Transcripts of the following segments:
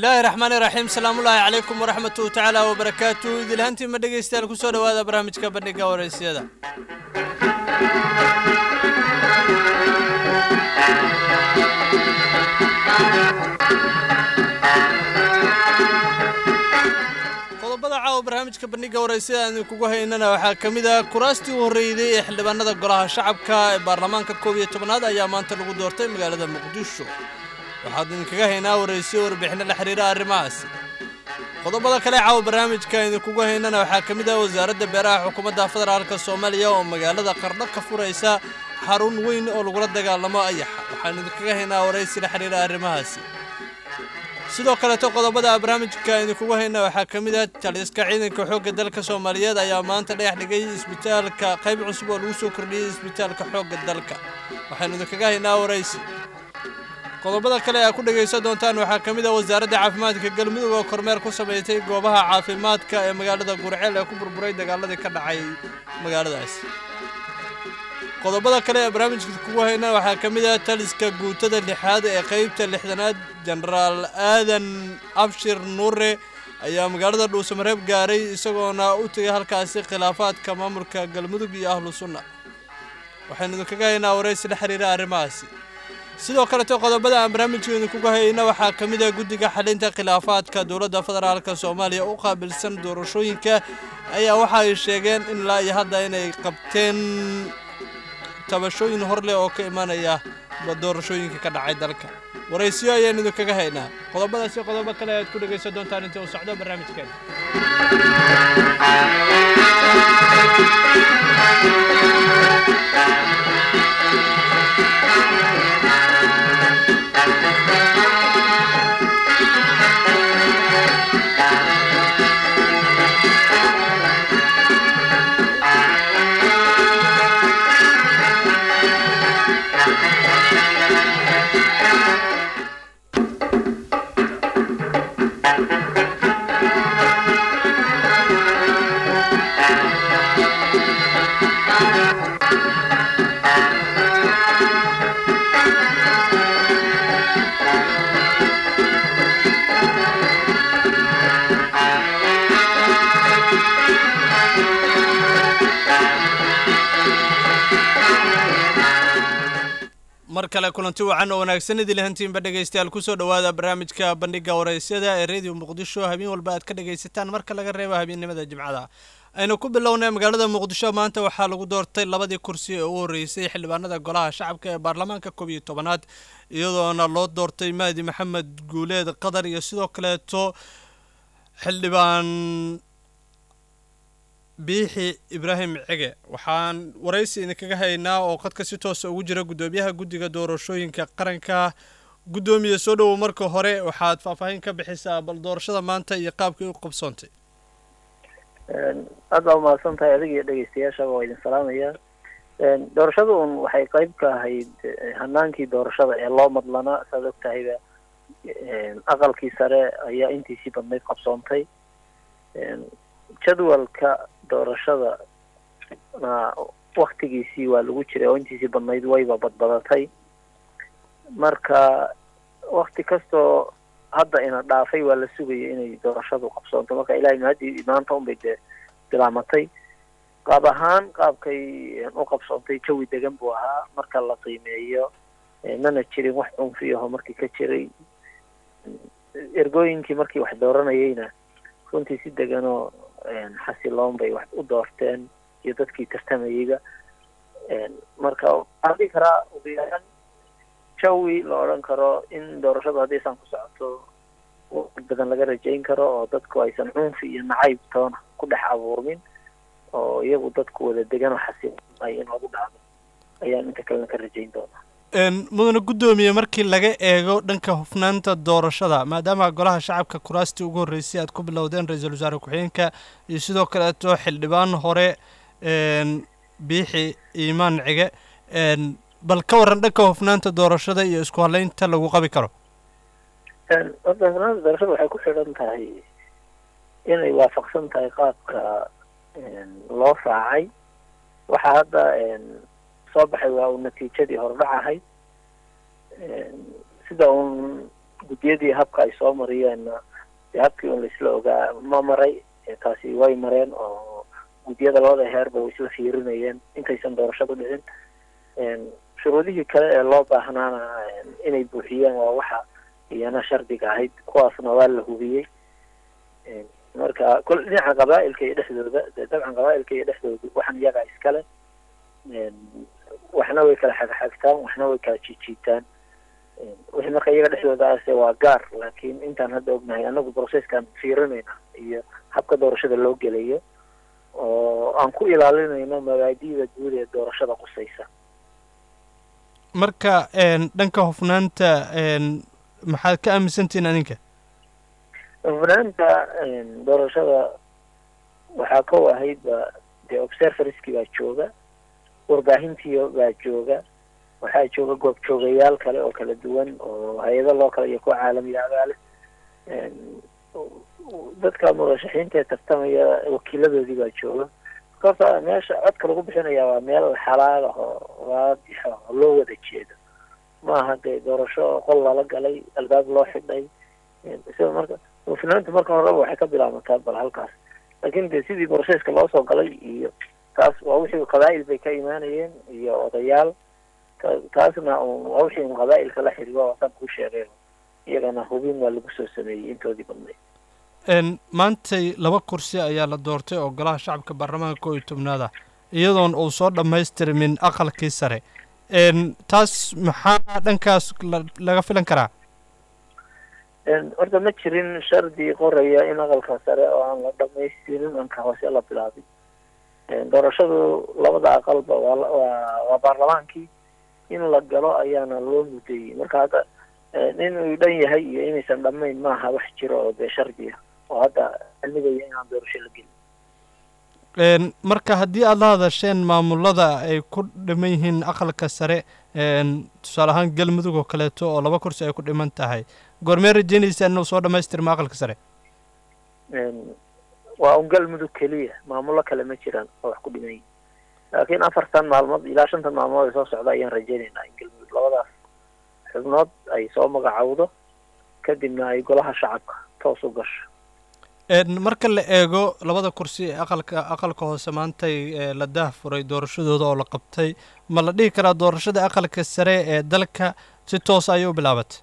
bismillaahi raxmaani raxiim salaamullaahi calaykum waraxmatu tacaala wabarakaatu idilhaantii ma dhegaystayaal kusoo dhowaada barnaamijka bandhiga waraysyada qodobada caawa barnaamijka bandhiga waraysyada aan idinkugu haynana waxaa ka mid ah kuraastii u horreeyday ee xildhibaanada golaha shacabka ee baarlamaanka koob iyo tobnaad ayaa maanta lagu doortay magaalada muqdisho waxaad idinkaga haynaa waraysiyo warbixinno la xiriira arrimahaasi qodobada kale caawa barnaamijka idinkugu haynana waxaa ka mid ah wasaaradda beeraha xukuumadda federaalka soomaaliya oo magaalada qardho ka furaysa xarun weyn oo lagula dagaalamo ayaxa waxaan idinkaga haynaa waraysi la xiriira arrimahaasi sidoo kaleeto qodobada barnaamijka idinkugu hayna waxaa ka mid ah taliska ciidanka xoogga dalka soomaaliyeed ayaa maanta dhagax dhigay isbitaalka qayb cusub oo lagu soo kordhiyey isbitaalka xoogga dalka waxaanu idinkaga haynaa waraysi qodobada kale aa ku dhegaysan doontaan waxaa ka mid ah wasaaradda caafimaadka galmudug oo kormeer ku samaysay goobaha caafimaadka ee magaalada gurceel ee ku burburay dagaaladii ka dhacay magaaladaas qodobada kale ee barnaamijka kugu hayna waxaa ka mid ah taliska guutada lixaad ee qaybta lixdanaad jenaraal aadan abshir nuure ayaa magaalada dhuusamareeb gaaray isagoona u tegay halkaasi khilaafaadka maamulka galmudug iyo ahlu sunna waxaynu idinkaga haynaa waraysi la xiriira arrimahaasi sidoo kaleto qodobada aan barnaamijka idinkuga hayna waxaa ka mid ah guddiga xalinta khilaafaadka dowladda federaalka soomaaliya u qaabilsan doorashooyinka ayaa waxa ay sheegeen in ilaa iyo hadda inay qabteen tabashooyin hor leh oo ka imanaya doorashooyinka ka dhacay dalka waraysiyo ayaan idinkaga haynaa qodobadaasi qodobo kale aad ku dhegaysan doontaan intii uu socdo barnaamijkeena mar kale kulanti wacan oo wanaagsan idil hantiinba dhegaystayaal kusoo dhowaada barnaamijka bandhiga waraysyada ee radio muqdisho habeen walba aad ka dhegaysataan marka laga reebo habeennimada jimcada aynu ku bilownay magaalada muqdisho maanta waxaa lagu doortay labadii kursi ee ugu horreysay xildhibaanada golaha shacabka ee baarlamaanka koob iyo tobanaad iyadoona loo doortay mahdi maxamed guuleed qatar iyo sidoo kaleeto xildhibaan biixi ibraahim cege waxaan waraysi idinkaga haynaa oo qadka si toosa ugu jira guddoomiyaha guddiga doorashooyinka qaranka guddoomiye soo dhowow marka hore waxaad faahfaahin ka bixisaa bal doorashada maanta iyo qaabkii u qabsoontay aad baa umahadsan tahay adiga iyo dhegeystayaashaba waa idin salaamaya doorashada un waxay qeyb ka ahayd hanaankii doorashada ee loo madlanaa saad og tahayba aqalkii sare ayaa intiisii badnayd qabsoontay jadwalka doorashada na waktigiisii waa lagu jiray oo intiisii badnayd wayba badbadatay marka wakti kastoo hadda ina dhaafay waa la sugaya inay doorashadu qabsoonto marka ilahay mahadii maanta unbay dee bilaamatay qaab ahaan qaabkay u qabsoontay jawi degan buu ahaa marka la qiimeeyo mana jirin wax cunfiyaho markii ka jiray ergooyinkii markii wax dooranayeyna runtii si deganoo xasiloon bay wax u doorteen iyo dadkii tartamayeyba marka waxaan dhihi karaa ugu yaraan jawi la odhan karo in doorashadu haddaysan ku socoto waqti badan laga rajayn karo oo dadku aysan cunfi iyo nacayb toona ku dhex abuurmin oo iyagu dadku wada degan oo xasiloon ay in lagu dhacdo ayaan inta kalena ka rajayn doonaa mudane guddoomiye markii laga eego dhanka hufnaanta doorashada maadaama golaha shacabka kuraastii ugu horreysay aad ku bilowdeen ra-iisul wasaare ku-xigeenka iyo sidoo kaleeto xildhibaan hore biixi iimaan cige bal ka warran dhanka hufnaanta doorashada iyo isku halaynta lagu qabi karo horta hufnaanta doorashada waxay ku xidhan tahay inay waafaqsan tahay qaabka loo raacay waxaa hadda soo baxay waa uu natiijadii hordhac ahayd sida uun guddiyadii habka ay soo mariyeenna dee habkii un laisla ogaa ma maray taasi way mareen oo guddiyada labada heerba way isla fiirinayeen intaysan doorashadu dhicin shuruudihii kale ee loo baahnaana inay buuxiyeen waa waxa iyana shardiga ahayd kuwaasna waa la hubiyey marka kol dhinaca qabaa-ilka iyo dhexdooda dee dabcan qabaa-ilka iyo dhexdooda waxan iyagaa iskale waxna way kala xagxagtaan waxna way kala jiijiitaan wixii marka iyaga dhexdooda ase waa gaar laakiin intaan hadda ognahay anagu processkaan fiirinayna iyo habka doorashada loo gelayo oo aan ku ilaalinayno mabaadi'da guud ee doorashada qusaysa marka dhanka hufnaanta maxaad ka aaminsantihiin adinka hufnaanta doorashada waxaa kow ahaydba dee observerski baa jooga warbaahintii baa jooga waxaa jooga goob joogayaal kale oo kala duwan oo hay-ado loo kale iyo kuwa caalamiga agaale dadka murashaxiinta ee tartamaya wakiiladoodii baa jooga markaasa meesha codka lagu bixinaya waa meel xalaal ah oo waadix ah oo loo wada jeedo maaha dee doorasho qol lala galay albaab loo xidhay sida marka hufnaanta marka horeba waxay ka bilaabataa bal halkaas laakin dee sidii broseska loo soo galay iyo taas waa wixii qabaa-il bay ka imaanayeen iyo odayaal taasna waa wixii un qabaa-ilka la xiriiro waasaan kuu sheegay iyagana hubin waa lagu soo sameeyey intoodii badnayd maantay laba kursi ayaa la doortay oo golaha shacabka baarlamaanka koo iyo tobnaada iyadoon uu soo dhammaystirmin aqalkii sare taas maxaa dhankaas laga filan karaa horta ma jirin shardi qoraya in aqalka sare oo aan la dhamaystirin anka hoose la bilaabin doorashadu labada aqalba waa waa baarlamaankii in la galo ayaana loo mudayey marka hadda inuu dhan yahay iyo inaysan dhammayn maaha wax jiro oo dee shardiya oo hadda cilmigaya inaan doorasho la gelin marka haddii aada la hadasheen maamulada ay ku dhiman yihiin aqalka sare tusaale ahaan galmudug oo kaleeto oo laba kursi ay ku dhiman tahay goormee rajeynaysaa inuu soo dhamaystirma aqalka sare waa un galmudug keliya maamulo kale ma jiraan oo wax ku dhiman yihin laakiin afartan maalmood ilaa shantan maalmood ay soo socda ayaan rajeynaynaa in galmudug labadaas xubnood ay soo magacowdo kadibna ay golaha shacabka toos u gasho marka la eego labada kursi ee aqalka aqalka hoose maantay la daah furay doorashadooda oo la qabtay ma la dhihi karaa doorashada aqalka sare ee dalka si toos ayay u bilaabatay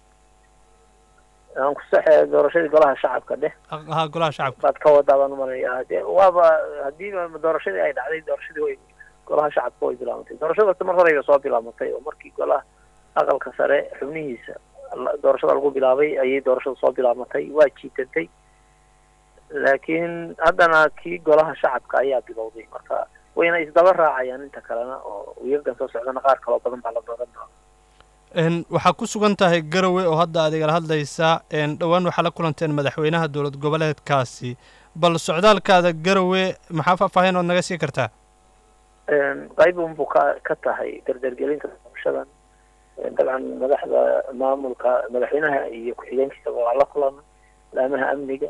aan ku saxe doorashadii golaha shacabka dheh ha golaha shacabka baad ka wadaa baan umalayaa de waaba haddii doorashadii ay dhacday doorashadii way golaha shacabka way bilaabatay doorashadaas mar horeyba soo bilaabatay oo markii golaha aqalka sare xubnihiisa doorashada lagu bilaabay ayay doorashada soo bilaabatay waa jiitantay laakiin haddana kii golaha shacabka ayaa bilowday marka wayna isdaba raacayaan inta kalena oo wiigagan soo socdana qaar kaloo badan baa la dooran doona waxaa ku sugan tahay garowe oo hadda aad igala hadlaysaa dhowaan waxaa la kulanteen madaxweynaha dowlad goboleedkaasi bal socdaalkaada garowe maxaa faahfaahin ood naga sii kartaa qayb unbuu ka ka tahay dardargelinta doorashadan dabcan madaxda maamulka madaxweynaha iyo ku-xigeenkiisaba waa la kulana laamaha amniga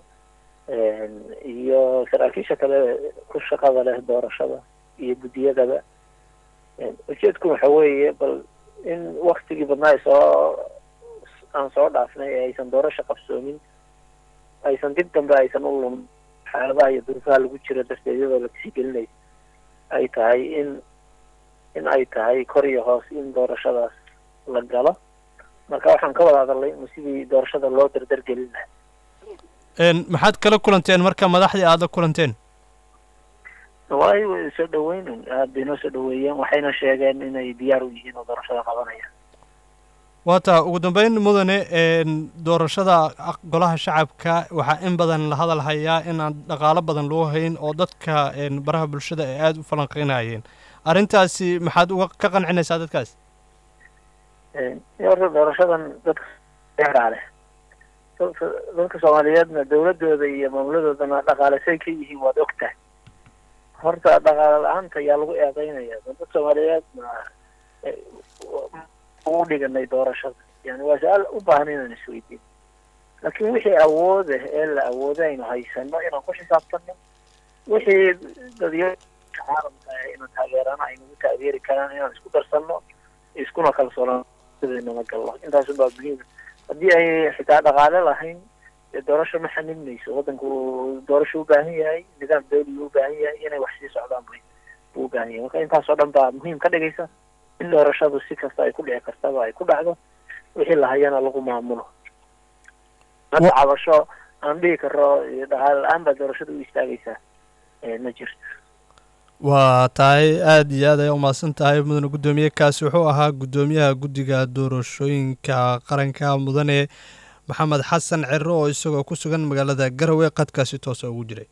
iyo saraakiisha kale ku shaqada leh doorashada iyo guddiyadaba ujeedku waxa weeye bal in waktigii badnaa ay soo aan soo dhaafnay ee aysan doorasho qabsoomin aysan dib dambe aysan u lumin xaaladaha iyo duruufaha lagu jiro darteed iyadoo la kasii gelinaysa ay tahay in in ay tahay kor iyo hoos in doorashadaas la galo marka waxaan ka wada hadalnay sidii doorashada loo dardargelin lahaa maxaad kala kulanteen marka madaxdii aada la kulanteen waay way soo dhaweynen aada bay noo soo dhaweeyeen waxayna sheegeen inay diyaar u yihiin oo doorashada qabanayaan waa taa ugu dambeyn mudane doorashada golaha shacabka waxaa in badan la hadal hayaa in aan dhaqaalo badan loo hayn oo dadka baraha bulshada ay aada u falanqeynayeen arrintaasi maxaad uga ka qancinaysaa dadkaas horta doorashadan dadka deeraa leh dadka soomaaliyeedna dawladooda iyo maamuladoodana dhaqaale say ka yihiin waad ogtahay horta dhaqaale la-aanta ayaa lagu eedeynaya dadka soomaaliyeedna ugu dhiganay doorashada yani waa su-aal u baahan inaan isweydiin laakiin wixii awooda ee la awooda aynu haysano inaan ku xisaabtano wixii dadyo caalamka inaan taageerana aynagu taageeri karaan inaan isku darsano iskuna kalsoonaan sidaynama galno intaasun baa muhiima haddii ay xitaa dhaqaale lahayn dee doorasho ma xanin mayso waddanku doorasho u baahan yahay nidaam dawli u baahan yahay inay wax sii socdaan bay buu u baahan yahay marka intaasoo dhan baa muhiim ka dhigaysa in doorashadu si kasta ay ku dhici kartaba ay ku dhacdo wixii lahayana lagu maamulo hadda cabasho aan dhihi karo dhaqaale la-aan baa doorashada u istaagaysaa ma jirto waa tahay aada iyo aad ay umahadsan tahay mudane guddoomiye kaasi wuxuu ahaa guddoomiyaha guddiga doorashooyinka qaranka mudane maxamed xasan cero oo isagoo ku sugan magaalada garowe qadkaasi toosa ugu jiray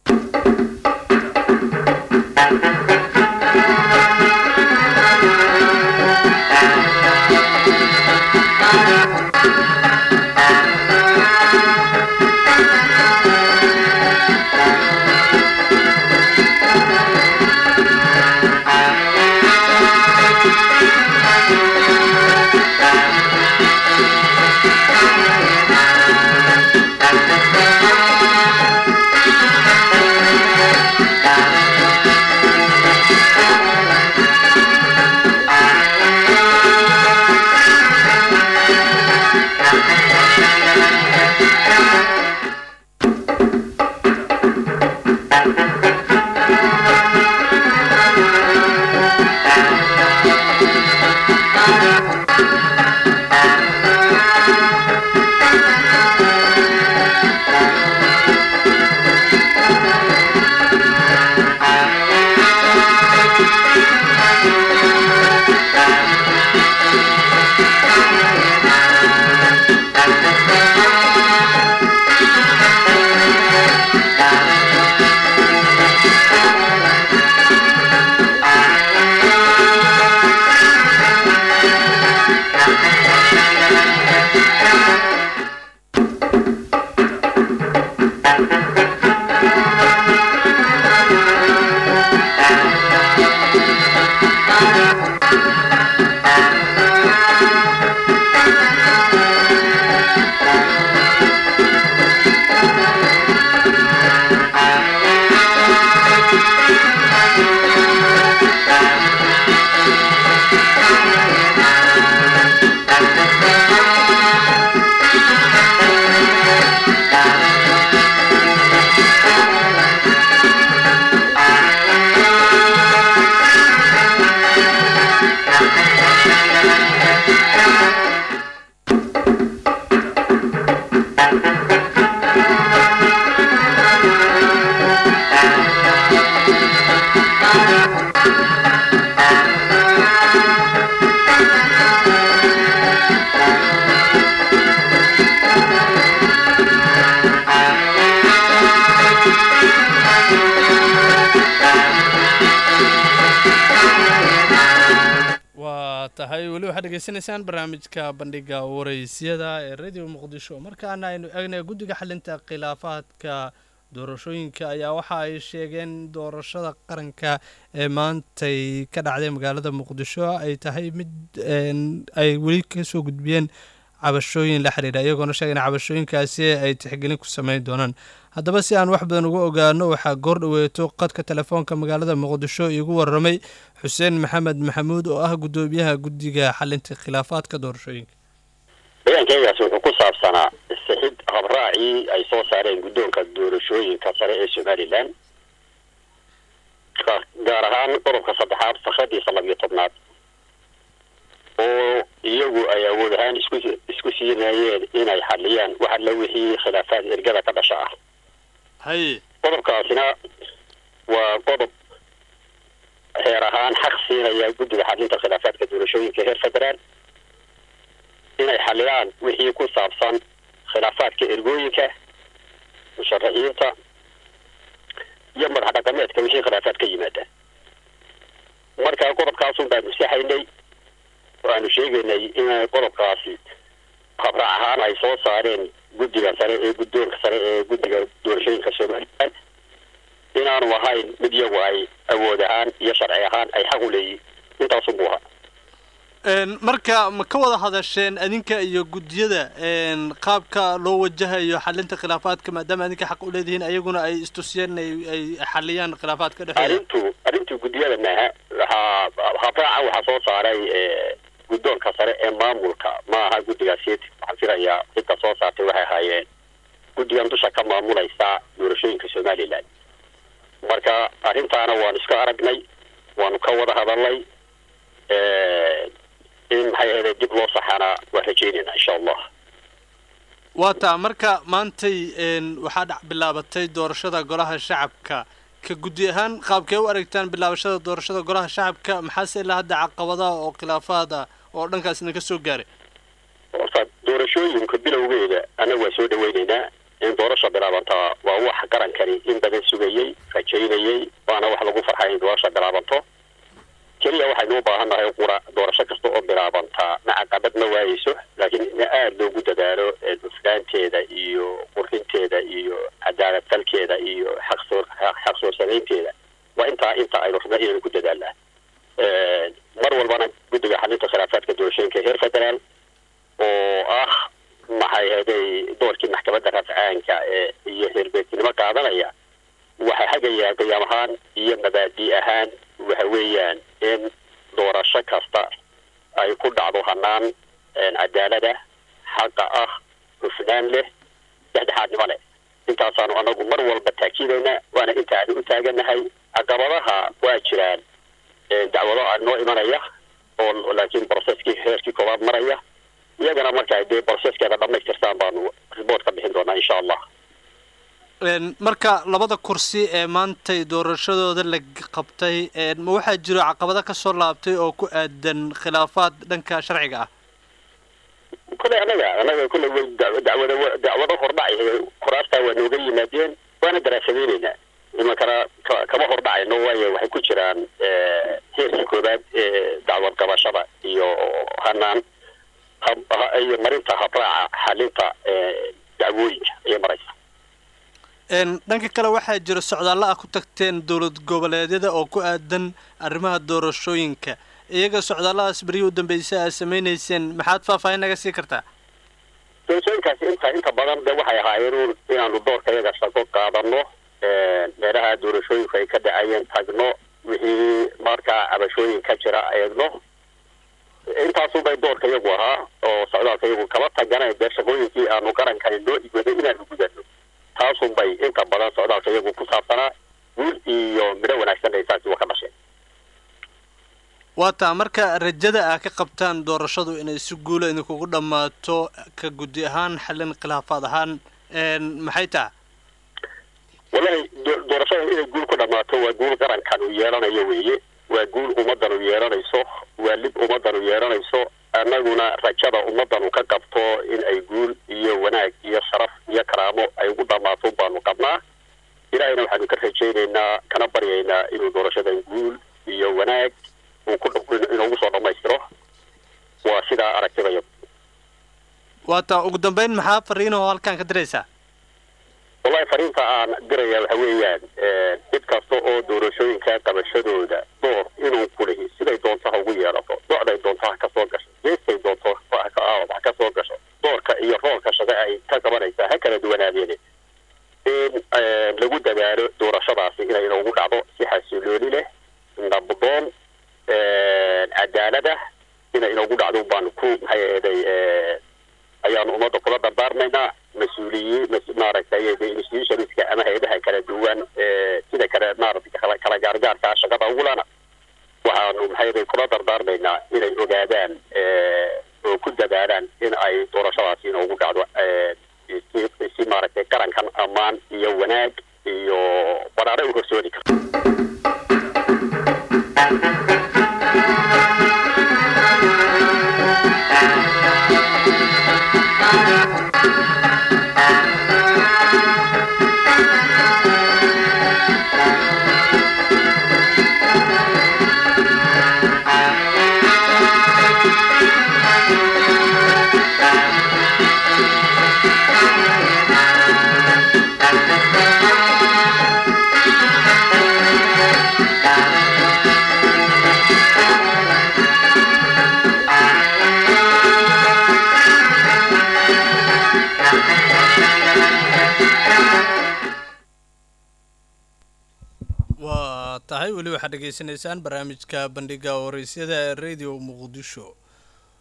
tahay weli waxaad dhegeysanaysaan barnaamijka bandhiga waraysyada ee radio muqdisho markaana aynu eegnay guddiga xalinta khilaafaadka doorashooyinka ayaa waxa ay sheegeen doorashada qaranka ee maantay ka dhacday magaalada muqdisho ay tahay mid ay weli kasoo gudbiyeen cabashooyin la xiriira iyagoona sheegay in cabashooyinkaasi ay tixgelin ku sameyn doonaan haddaba si aan wax badan uga ogaano waxaa goor dhoweeto qadka telefoonka magaalada muqdisho iigu waramay xuseen maxamed maxamuud oo ah guddoomiyaha guddiga xalinta khilaafaadka doorashooyinka bayaankeegaas wuxuu ku saabsanaa sixid habraacii ay soo saareen guddoonka doorashooyinka sare ee somalilan gaar ahaan qodobka saddexaad fakradiisa labiyo tobnaad oo iyagu ay awood ahaan isku isku siinayeen inay xaliyaan wax alla wixii khilaafaad ergada ka dhasha ah haye qodobkaasina waa qodob heer ahaan xaq siinaya guddiga xalinta khilaafaadka doorashooyinka heer federaal inay xaliyaan wixii ku saabsan khilaafaadka ergooyinka musharaxiinta iyo madax dhaqameedka wixii khilaafaad ka yimaada marka qodobkaasun baanu saxaynay waanu sheegaynay in qodobkaasi habraac ahaan ay soo saareen guddiga sare ee guddoonka sare ee guddiga doorashooyinka somalilan inaanu ahayn mid iyagu ay awood ahaan iyo sharci ahaan ay xaq u leeyihin intaasun buu ahaa marka ma ka wada hadasheen adinka iyo guddiyada qaabka loo wajahayo xalinta khilaafaadka maadaama adinka xaq u leedihiin ayaguna ay istusiyeen ay xaliyaan khilaafaadka dhexdooda arrintu arrintu guddiyada maaha waxaa habraaca waxaa soo saaray guddoonka sare ee maamulka ma aha guddigaasi waxaan filayaa cidda soo saartay waxay ahaayeen guddigan dusha ka maamulaysa doorashooyinka somalilan marka arrintaana waanu iska aragnay waanu ka wada hadalnay in maxay ahayde dib loo saxana waan rajeynayna insha allah waa taa marka maantay waxaa dhac bilaabatay doorashada golaha shacabka ka guddi ahaan qaabkee u aragtaan bilaabashada doorashada golaha shacabka maxaase ilaa hadda caqabadaha oo khilaafaad ah oo dhankaas idinka soo gaaray horta doorashooyinka bilowgeeda annaga waa soo dhaweynaynaa in doorasha bilaabantaa waa wax qarankani in badan sugayey rajaynayey waana wax lagu farxay in doorasha bilaabanto keliya waxaynu u baahannahay qura doorasho kasta oo bilaabantaa macaqabad ma waayeyso laakiin in aada loogu dadaalo dhufnaanteeda iyo qurxinteeda iyo cadaalad falkeeda iyo xaqsoor xaqsoorsanaynteeda waa intaa inta aynu rabna inaynu ku dadaalnaa mar walbana guddiga xalinta khilaafaadka doorashooyinka heer federaal oo ah maxay haday doorkii maxkamadda rafcaanka ee iyo heerbeedtinimo qaadanaya waxaa hagayaa qiyaam ahaan iyo mabaadi ahaan waxa weeyaan in doorasho kasta ay ku dhacdo hanaan cadaalada xaqa ah hufnaan leh dhexdhexaadnimo leh intaasaanu anagu mar walba taakiidaynaa waana inta aanu u taaganahay caqabadaha waa jiraan dacwado a noo imanaya oo laakiin broceskii heerkii koowaad maraya iyagana marka dee broceskeeda dhamaystirtaan baanu report ka bixin doonaa insha allah marka labada kursi ee maantay doorashadooda la qabtay ma waxaa jiro caqabado kasoo laabtay oo ku aadan khilaafaad dhanka sharciga ah kule anaga anaga kule dacwada dacwado hordhacay kuraastaa waa nooga yimaadeen waana daraasadeyneynaa imankana kama hordhacayno waayo waxay ku jiraan heerkii koobaad ee dacwad qabashada iyo hanaan iyo marinta habraaca xalinta dacwooyinka ayay maraysa dhanka kale waxaa jira socdaallo ah ku tagteen dowlad goboleedyada oo ku aadan arrimaha doorashooyinka iyaga socdaalladaas beryihii u dambeysay aad samaynayseen maxaad faahfaahin naga sii kartaa doorashooyinkaasi inta inta badan de waxay ahaayeen inaanu doorka iyaga shaqo qaadano meelaha doorashooyinku ay ka dhacayeen tagno wixii markaa cabashooyin ka jira eegno intaasubay doorka iyagu ahaa oo socdaalka iyagu kaba taganayn dee shaqooyinkii aanu qarankani noo igwaday inaanu gudano taasun bay inta badan socdaalka iyagu ku saabsanaa guul iyo midho wanaagsan ay saasi wa ka dhasheen waa taa marka rajada ah ka qabtaan doorashadu inay si guula idinkugu dhammaato ka guddi ahaan xallin khilaafaad ahaan maxay taha wallahi doorashada inay guul ku dhammaato waa guul qarankan uu yeelanayo weeye waa guul ummaddan u yeelanayso waa lib ummaddan u yeelanayso annaguna rajada ummaddan u ka qabto in ay guul iyo wanaag iyo sharaf iyo karaamo ay ugu dhammaato baanu qabnaa ilaahayna waxaanu ka rajaynaynaa kana baryaynaa inuu doorashadan guul iyo wanaag uu ku inoogu soo dhammaystiro waa sidaa aragtidaya waa taa ugu dambeyn maxaa fariinahoo halkaan ka diraysaa wallahi fariinta aan diraya waxa weeyaan cid kasta oo doorashooyinka qabashadooda door inuu kulihi siday doonto ha ugu yeelato docday doonto ha kasoo gasho geestay doonto ha kasoo gasho doorka iyo roolka shaqo ay ka qabanaysaa ha kala duwanaadeene in lagu dadaalo doorashadaasi inay inoogu dhacdo si xasilooni leh nabdoon cadaalada inay inoogu dhacdo baanu ku maxay eeday ayaanu ummadda kula dardaarmaynaa mas-uuliyiin maaragtay institutionska ama hay-adaha kala duwan sida kale maaragtay kala gaargaarka shaqada ugulana waxaanu maxay kula dardaarmaynaa inay ogaadaan oo ku dadaalaan in ay doorashadaasi inoogu dhacdo si maaragtay qarankan ammaan iyo wanaag iyo baraare u horsoodi karto waa tahay weli waxaad dhegaysanaysaan barnaamijka bandhiga waraysyada ee radio muqdisho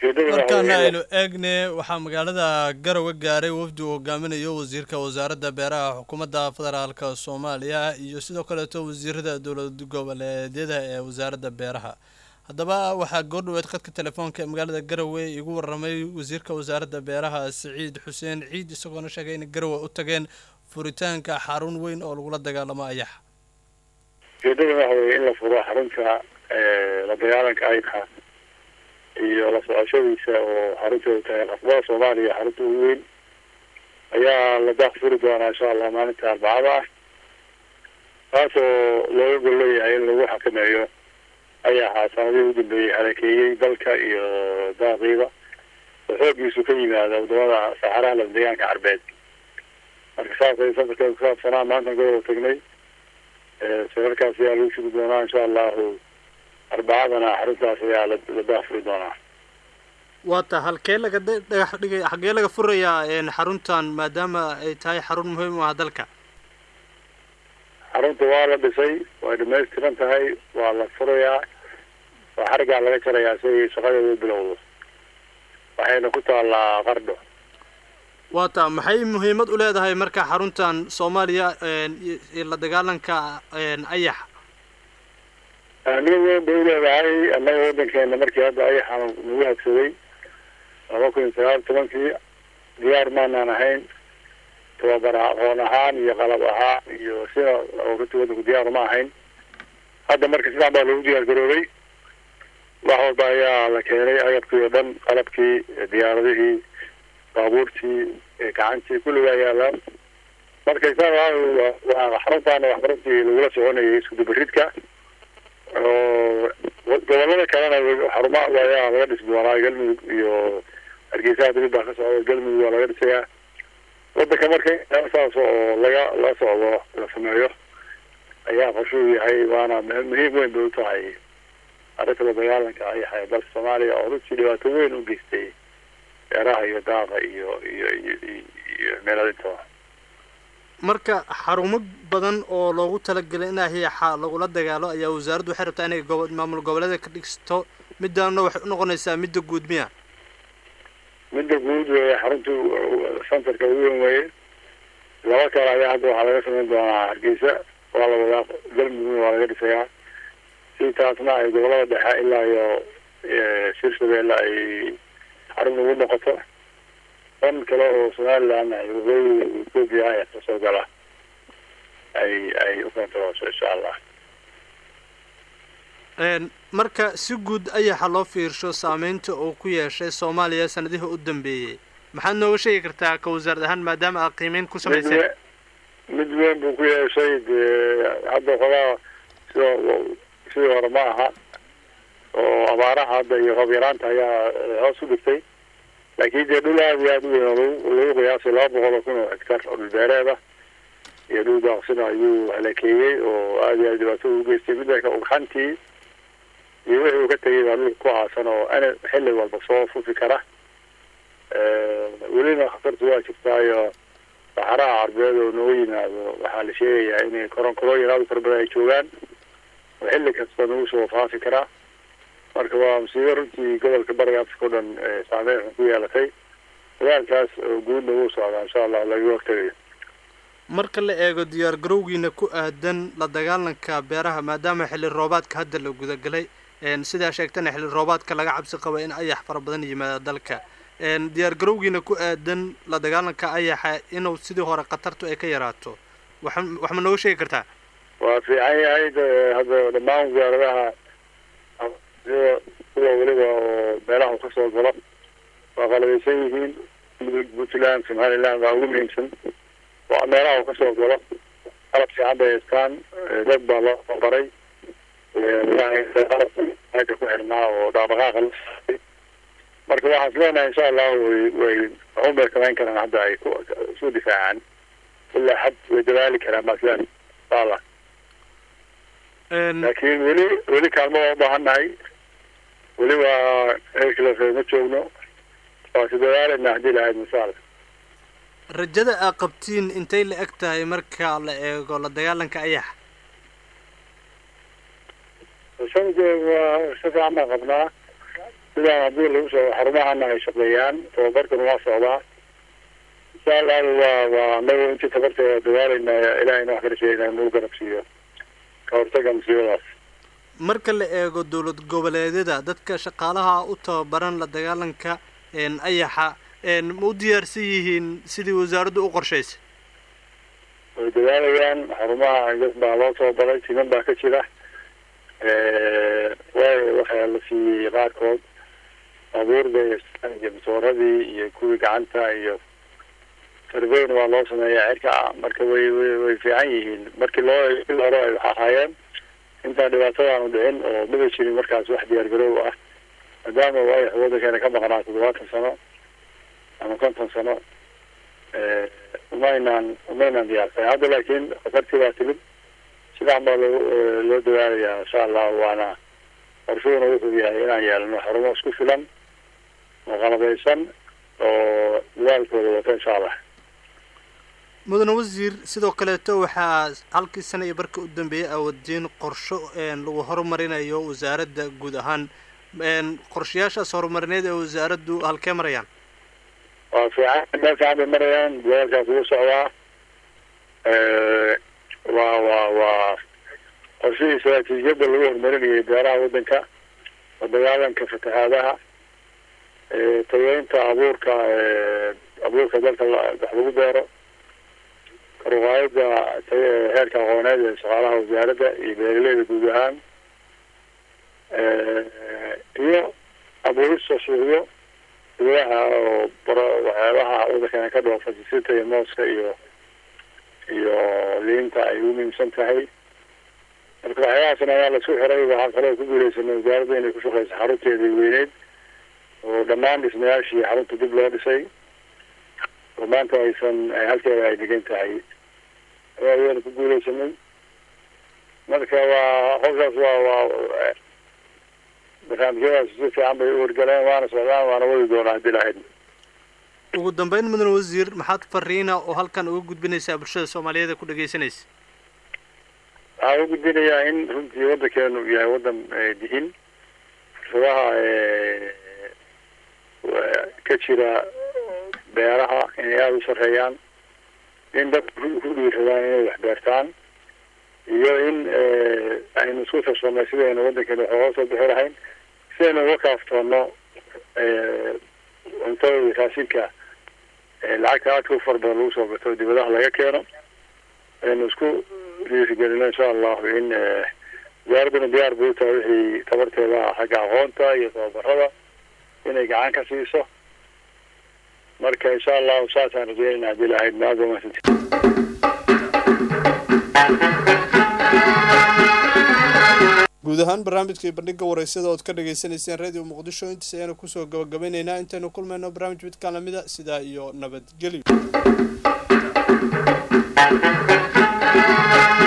markaana aynu eegne waxaa magaalada garowe gaaray wafdi uu hogaaminayo wasiirka wasaaradda beeraha xukuumadda federaalka soomaaliya iyo sidoo kaleeto wasiirada dowlad goboleedyada ee wasaaradda beeraha haddaba waxaa goordhaweed khadka telefoonka ee magaalada garowe igu waramay wasiirka wasaaradda beeraha siciid xuseen ciid isagoona sheegay in garowe u tageen furitaanka xarun weyn oo lagula dagaalamo ayax ujeedada waxa weeye in la furo xarunta la dagaalanka ayka iyo la socoshadiisa oo xarunteedu tahay qasbada soomaaliya xarunta ugu weyn ayaa la daaq furi doonaa insha allah maalinta arbacada ah taasoo looga gol leeyahay in lagu xakameeyo ayaxa sanadihii u dambeeyey halakeeyey dalka iyo daaqiiba oo xoogiisu ka yimaada wadamada saxaraha la deegaanka carbeed marka saasay safarkeeda kusaabsanaa maanta garow tagnay safarkaas ayaa lagu sugi doonaa insha allahu arbacadana xaruntaas ayaa la daafuri doonaa waata halkee laga dhagax dhigay xagee laga furayaa xaruntan maadaama ay tahay xarun muhiim u ah dalka xarunta waa la dhisay way dhamaystiran tahay waa la furayaa waa xarigaa laga jarayaa si ay shaqadeedu bilowdo waxayna ku taallaa qardho waata maxay muhiimad u leedahay marka xaruntan soomaaliya la dagaalanka ayax ahmiyad weyn bay uleedahay annaga waddankeena markii hadda ayaxa nagu habsaday laba kun iyo sagaal tobankii diyaar maanaan ahayn tababar aqoon ahaan iyo qalab ahaan iyo sida runtii waddanku diyaar uma ahayn hadda marka sidan baa lagu diyaar garoobay wax walba ayaa la keenay agabkii oo dhan qalabkii diyaaradihii baabuurtii gacantii kulligaa yaalaan marka waa xaruntaana waxbarintii lagula soconayay iskudubaridka oo gobolada kalena xaruma ayaa laga dhisi doonaa galmudug iyo hargeysaha dibid baa ka socda galmudug waa laga dhisayaa wadanka marka saas oo laga la socdo la sameeyo ayaa qorshuu yahay waana muhiim weyn bay u tahay arrinta la dagaalanka ayaxa ee dalka soomaaliya oo runtii dhibaato weyn u geystay beeraha iyo daaqa iyo iyo iyo iyo meeladintaba marka xarumo badan oo loogu talagelay in ayaxa lagula dagaalo ayaa wasaaraddu waxay rabtaa inay gobo maamul goboleeda ka dhigsto midaana waxay unoqonaysaa midda guud miya midda guud weeye xarunta centerka ugu weyn weeye laba kale ayaa hadda waxaa laga samayn doonaa hargeysa waa la wadaa galmudugna waa laga dhisayaa si taasna ay gobolada dhexe ilaa iyo shirshabeelle ay xarun ugu noqoto dan kale oo somaliland ay waqooyiga ethoopia ay kasoo gala ay ay u kontarooso insha allah marka si guud ayaxa loo fiirsho saameynta uu ku yeeshay soomaaliya sanadihii u dambeeyey maxaad nooga sheegi kartaa ka wasaarad ahaan maadaama aad qiimeyn ku samayseen mid weyn buu ku yeeshay dee hadda xogaa sida sidii hore ma aha oo abaaraha hadda iyo roob yaraanta ayaa hoos u dhigtay laakiin dee dhul aada iyo aada u weyn oo lagu qiyaasay laba boqol oo kun oo hectar oo dhulbeereeda iyo dhul daaqsina ayuu halakeeyey oo aada iyo aada dhibaato ugu geystay midaka ugxantii iyo wixii uu ka tegay baa dhulka ku aasan oo ana xilli walba soo fufi kara welina khatartu waa jirtaayo saxaraha carbeed oo nooga yimaado waxaa la sheegayaa inay koronkorooyin aada u fara badan ay joogaan oo xilli kasta nagu soo faafi karaa marka waa musiibo runtii gobolka bariga afrika o dhan saameyn xun ku yeelatay dagaalkaas oo guudna wuu socdaa insha allah laga hortagayo marka la eego diyaar garowgiina ku aadan la dagaalanka beeraha maadaama xilli roobaadka hadda la gudagalay sidaa sheegtana xilli roobaadka laga cabsi qaba in ayax fara badan yimaada dalka diyaar garowgiina ku aadan la dagaalanka ayaxa inuu sidii hore khatartu ay ka yaraato wax wax ma nooga sheegi kartaa waa fiican yahay hadda dhammaan wasaaradaha sida kuwa weliba oo meelaha kasoo galo waa qalabeysan yihiin puntland somaliland waa ugu muhiimsan waa meelaha uu kasoo galo qalab fiican bay haystaan dad baa loo baray qalabka ku xirnaa oo dhaqdhaqaaqa la saay marka waxaan islenahay insha allahu way way waxun bay samayn karaan hadda ay ku isu difaacaan ilaa xad way dadaali karaan baa islenahay insha allah laakiin weli weli kaalmo waa ubaahan nahay weli waa heerkila ma joogno waa si dadaalayna haddii lahayd insha allah rajada aa qabtiin intay la eg tahay marka la eego la dagaalanka ayaxa sanadkeeda waa si fiican baan qabnaa sidaan haddii lagu soo xarumahana ay shaqeeyaan tababarkuna waa socdaa insha allahu waa waa anagu intii tabarteeda dagaalayna ilahayna wax kala sheegayna inuu garab siiyo ka hortaga musiibadaas marka la eego dowlad goboleedyada dadka shaqaalaha u tababaran la dagaalanka ayaxa ma u diyaarsan yihiin sidii wasaaraddu u qorshaysay way dadaalayaan xarumaha dad baa loo tababaray timan baa ka jira way waxaa la siiyey qaarkood abuurda iyo masooradii iyo kuwii gacanta iyo sarveyna waa loo sameeyaa cirka marka way way way fiican yihiin markii loo il hore ay wax ahaayeen intaan dhibaatadaanu dhicin oo dhiba jirin markaas wax diyaar garoow ah maadaama ay waddankeena ka maqnaa toddobaatan sano ama konton sano umaynaan umaynaan diyaarsan hadda laakiin khatartii baa timid sidaan baa loo loo dadaalayaa insha allah waana qorshuhuna wuxuu yahay inaan yeelano xarumo isku filan oo qalabeysan oo dadaalkooda wata insha allah mudane wasiir sidoo kaleeto waxaa halkii sana iyo barka u dambeeyay aawadiin qorsho lagu horumarinayo wasaaradda guud ahaan qorshayaashaas horumarineed ee wasaaraddu halkee marayaan waa fiican meel fiican bay marayaan dadaalkaas ugu socdaa waa waa waa qorshihii istaraatiijiyadda lagu horumarinayay beeraha waddanka oo dagaalanka fatahaadaha tageynta abuurka abuurka dalka wax lagu beero karuqaayada heerka aqooneed ee shaqaalaha wasaaradda iyo beeraleyda guud ahaan iyo abuurista suuqyo gudaha oo waxyaabaha waddankeena ka dhoofa sisinta iyo mooska iyo iyo liinta ay u muhiimsan tahay marka waxyaabahaasna ayaa laisku xiray waxaa kaloo ku guuleysanay wasaaradda inay ku shaqeyso xarunteedii weyneyd oo dhammaan dhismayaashii xarunta dib loo dhisay oo maanta aysan halkeeda ay degan tahay ayayna ku guuleysanay marka waa howshaas waa waa barnaamijyadaas si fiican bay u wargaleen waana socdaan waana wadi doonaa haddii lahayd ugu dambeyn mudane wasiir maxaad fariina oo halkan uga gudbinaysaa bulshada soomaaliyeed ee ku dhegeysanaysa waxaan u gudbinayaa in runtii waddankeenu yahay waddan dihin fursadaha ka jira beeraha inay aada u sarreeyaan in dadka ku dhiiradaan inay wax beertaan iyo in aynu isku tarsamay sidaynu waddankeena wax ooga soo bixi lahayn sidaynu uga kaaftoono cuntada iyo raashinka lacagta aadka u fara badan lagu soo gato dibadaha laga keeno aynu isku dhiirigelino insha allahu in wasaaradduna diyaar bay u tahay wixii tabarteeda ah xagga aqoonta iyo tababarada inay gacan ka siiso marka insha allahu saasaan rajeynayna haddii lahayd maad waa mahadsanti guud ahaan barnaamijkai bandhiga waraysyada ood ka dhagaysanayseen radio muqdisho intaas ayaanu kusoo gabagabaynaynaa intaynu kulmayno barnaamij midkaan lamida sidaa iyo nabadgelyo